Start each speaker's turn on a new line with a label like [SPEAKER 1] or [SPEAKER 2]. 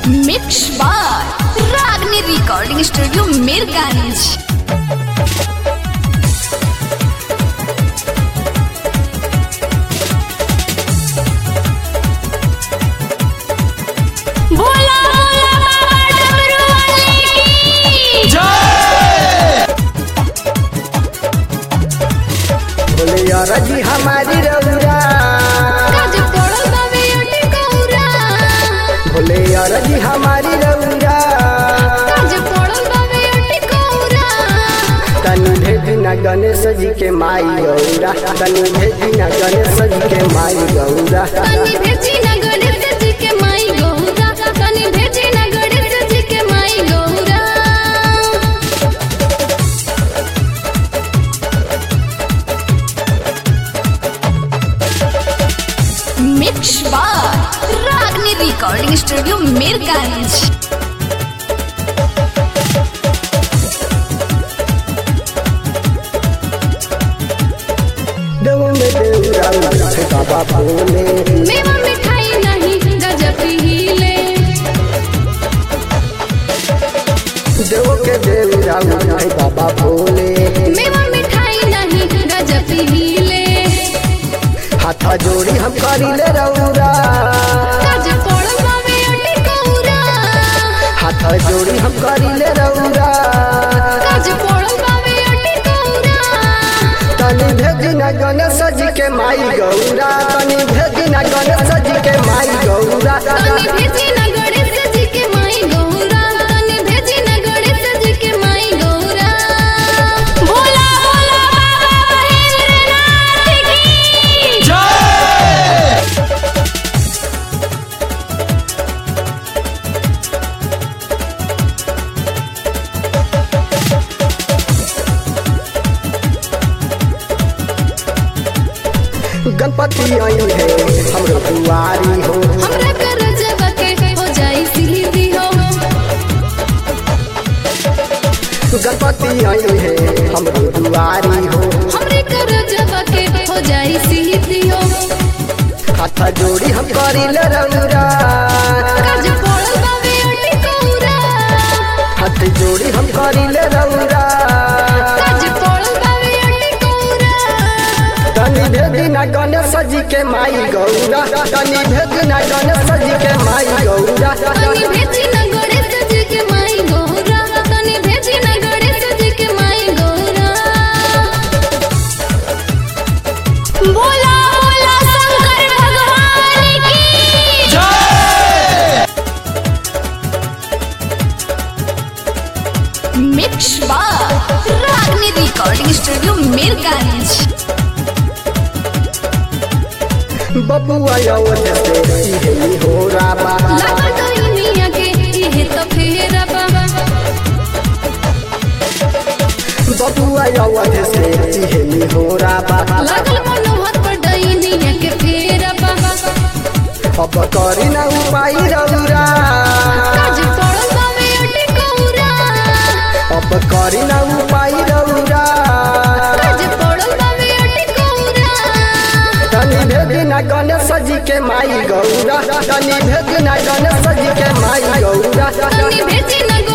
[SPEAKER 1] mix बार रागनी recording studio Mirganj बोला बोला बाबा डमरू वाले की
[SPEAKER 2] बोले यार जी हमारी रउरा
[SPEAKER 1] काज पड़ल बाबे अटे कौरा
[SPEAKER 2] बोले यार जी हमारी रउरा
[SPEAKER 1] काज पड़ल बाबे अटे कौरा
[SPEAKER 2] तनु भेजी न गणेश जी के माई गौरा तनु भेजी न गणेश जी के माई गौरा
[SPEAKER 1] तनी भेजी ना गणेश जी के माई गौरा तनी भेजी ना गणेश जी के माई गौरा मिक्स बार रागनी रिकॉर्डिंग स्टूडियो मीरगंज
[SPEAKER 2] देव में देवरा उठे बाबा बोले
[SPEAKER 1] मेवा मिठाई नहीं गजब हिले
[SPEAKER 2] देव के देवरा उठे बाबा बोले
[SPEAKER 1] मेवा मिठाई नहीं गजब हिले
[SPEAKER 2] हाथ जोड़ी हम करिले रउरा
[SPEAKER 1] काज पड़ल बाबे अटे कौरा
[SPEAKER 2] हाथ जोड़ी हम करिले रउरा
[SPEAKER 1] काज पड़ल बाबे अटे कौरा
[SPEAKER 2] तनी भेजी न गणेश जी के माई गौरा तनी भेजी न गणेश जी के माई गौरा
[SPEAKER 1] तनी भेजी ना गणेश जी के माई गौरा तनी भेजी ना गणेश जी के माई गौरा भोला भोला बाबा महेंद्रनाथ की
[SPEAKER 2] गणपति आई है हमरो दुआरी हो
[SPEAKER 1] हमरा कर जब के हो जाई सीधी हो
[SPEAKER 2] गणपति आई है हमरो दुआरी हो
[SPEAKER 1] हमरे कर जब के हो जाई सीधी हो
[SPEAKER 2] हाथ जोड़ी हम करिले रउरा
[SPEAKER 1] काज पड़ल बाबे अटे कौरा
[SPEAKER 2] हाथ जोड़ी हम करिले रउरा
[SPEAKER 1] काज पड़ल बाबे अटे कौरा
[SPEAKER 2] तनी भेजी न गणेश जी के माई गौरा तनी भेजी न गणेश जी के माई गौरा
[SPEAKER 1] तनी भेजी ना गणेश जी के माई गौरा तनी भेजी ना गणेश जी के माई गौरा बोला बोला शंकर भगवान की मिक्स बार रागनी रिकॉर्डिंग स्टूडियो मीरगंज
[SPEAKER 2] बबुआ अवध से इहे हो राबा
[SPEAKER 1] लागल दुनिया के इहे तो फेरा बाबा
[SPEAKER 2] बबुआ अवध से इहे हो राबा
[SPEAKER 1] लागल मनोहर पर दुनिया के फेरा बाबा
[SPEAKER 2] अब करी न उपाय रउरा
[SPEAKER 1] काज पड़ल बाबे अटे कौरा
[SPEAKER 2] अब करी न उपाय रउरा
[SPEAKER 1] काज पड़ल बाबे अटे कौरा
[SPEAKER 2] तनी भेजी न गणेश जी के माई गौरा तनी भेजी न गणेश जी के माई गौरा
[SPEAKER 1] तनी भेजी ना